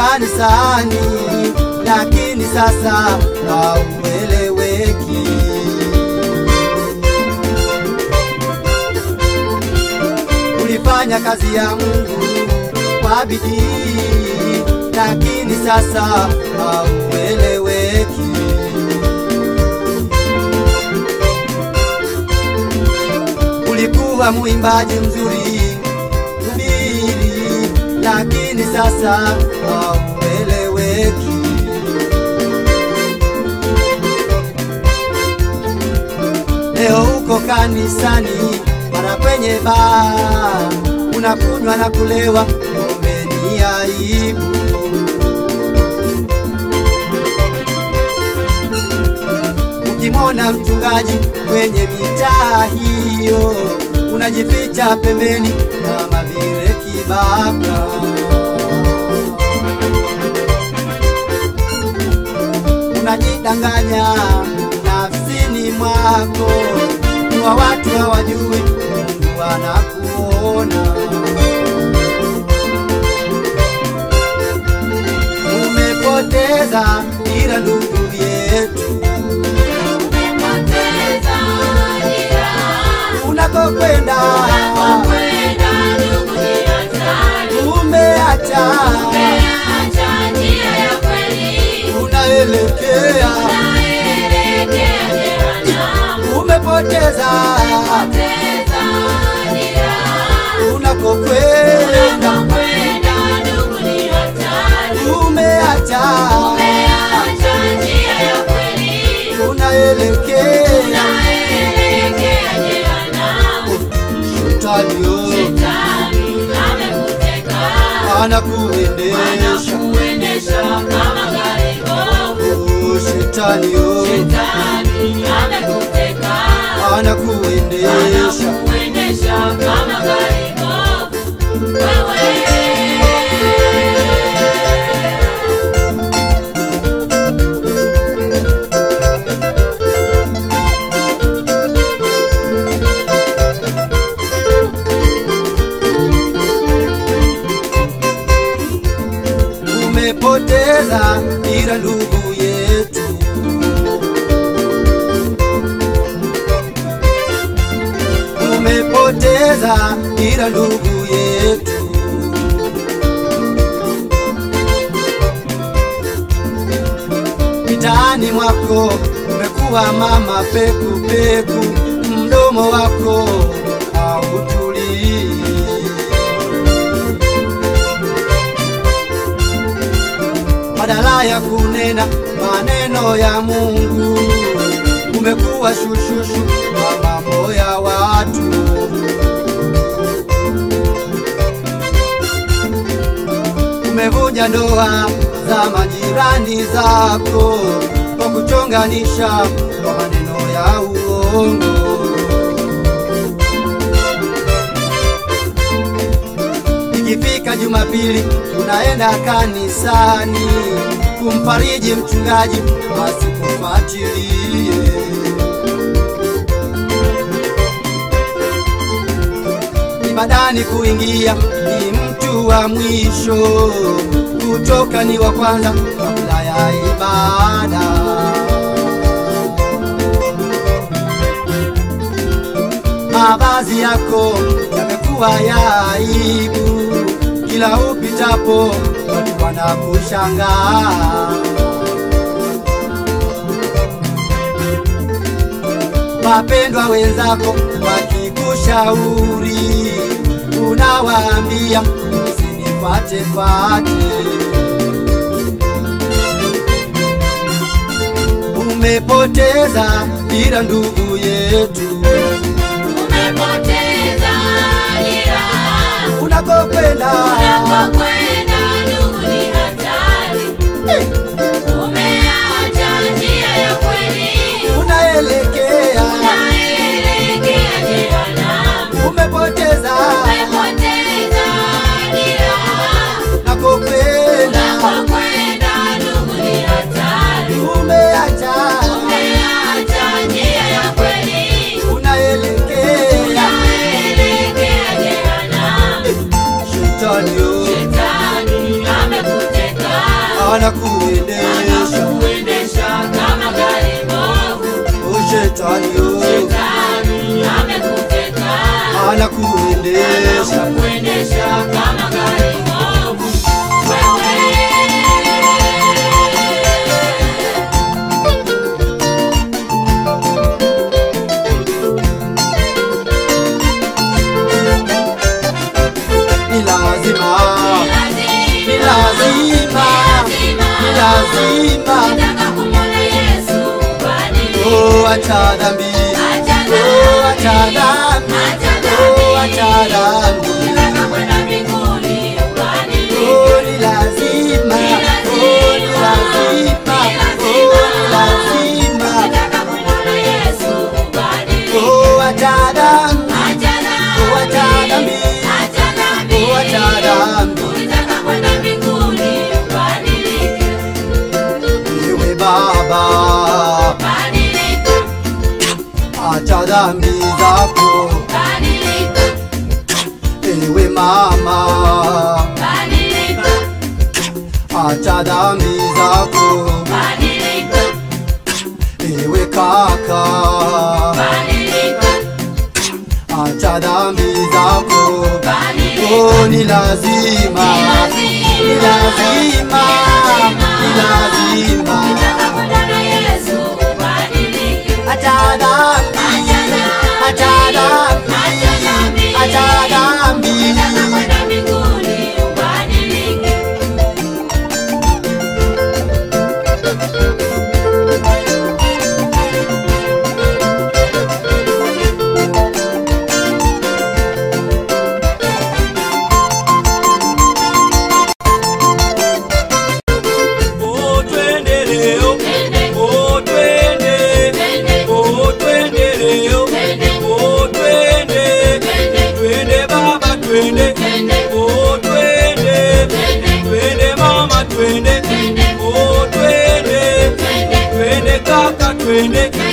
kanisani, lakini sasa haueleweki. Ulifanya kazi ya Mungu kwa bidii, lakini sasa haueleweki. Ulikuwa mwimbaji mzuri mhubiri, lakini sasa haueleweki. Leo uko kanisani, mara kwenye baa, unakunywa na kulewa, kumbe ni aibu. Ukimwona mchungaji kwenye mitaa hiyo, unajificha pembeni kama vile kibaka. Unajidanganya nafsini mwako, kuwa watu hawajui Mungu anakuona. Umepoteza dira, ndugu yetu, Umepoteza dira. unakokwenda Unapokwenda ndugu ni hatari. umeacha, Umeacha njia ya kweli. unaelekea, Unaelekea jehanamu. umepoteza Umepoteza dira. unakokwenda, Unapokwenda ndugu ni hatari. umeacha, Umeacha njia ya kweli. unaelekea, Unaelekea jehanamu. shetani yo Shetani amekuteka. anakuendesha, Anakuendesha kama gari bovu. Oh, shetani yo Shetani amekuteka. anakuendesha. Anakuendesha kama gari bovu. Wewe umepoteza dira ndugu yetu, umepoteza dira ndugu yetu, mitaani mwako umekuwa mama peku peku, mdomo wako hautulii badala ya kunena maneno ya Mungu umekuwa shushushu kwa mambo ya watu. Umevunja ndoa za majirani zako kwa kuchonganisha kwa maneno ya uongo. Ikifika Jumapili unaenda kanisani kumfariji mchungaji asikufuatilie. Ibadani kuingia ni mtu wa mwisho, kutoka ni wa kwanza kabla ya ibada. Mavazi yako yamekuwa ya aibu, kila upitapo watu wanakushangaa. Wapendwa wenzako wakikushauri, unawaambia usinifuate fuate. Umepoteza dira ndugu yetu, umepoteza dira. unakokwenda Unapokwenda ndugu ni hatari. Umeacha njia ya kweli. unaelekea, Unaelekea jehanamu. umepoteza Umepoteza dira. nakokwenda, Unapokwenda ndugu ni hatari. umeacha, Umeacha njia ya kweli. unaelekea Unaelekea jehanamu. shetani yo Shetani anakuendesha anakuendesha kama gari bovu. ushetani yo Shetani amekuteka, anakuendesha anakuendesha kama gari bovu. Wewe ni lazima ni lazima, lazima ni lazima Nataka kumwona Yesu ubadilike. oh acha dhambi oh acha dhambi oh acha dhambi Nataka kwenda mbinguni ubadilike. oh ni lazima oh ni lazima oh ni lazima Nataka kumwona Yesu ubadilike. oh acha dhambi Acha oh acha dhambi Acha dhambi. oh acha dhambi Ukitaka kwenda mbinguni ubadilike. ewe baba Badilika, acha dhambi zako badilika, ewe mama badilika, acha dhambi zako badilika, ewe kaka badilika, acha dhambi zako badilika. oh ni lazima ni lazima ni lazima Ukitaka kumwona Yesu ubadilike. acha dhambi acha dhambi acha dhambi Ukitaka kwenda mbinguni ubadilike. Oh, twende leo. Twende, Oh, twende. twende, Oh, twende leo. twende, Oh, twende. twende, Twende baba, twende. twende, Oh, twende. twende, Twende mama, twende. twende, Oh, twende. twende, Twende kaka, twende. twende,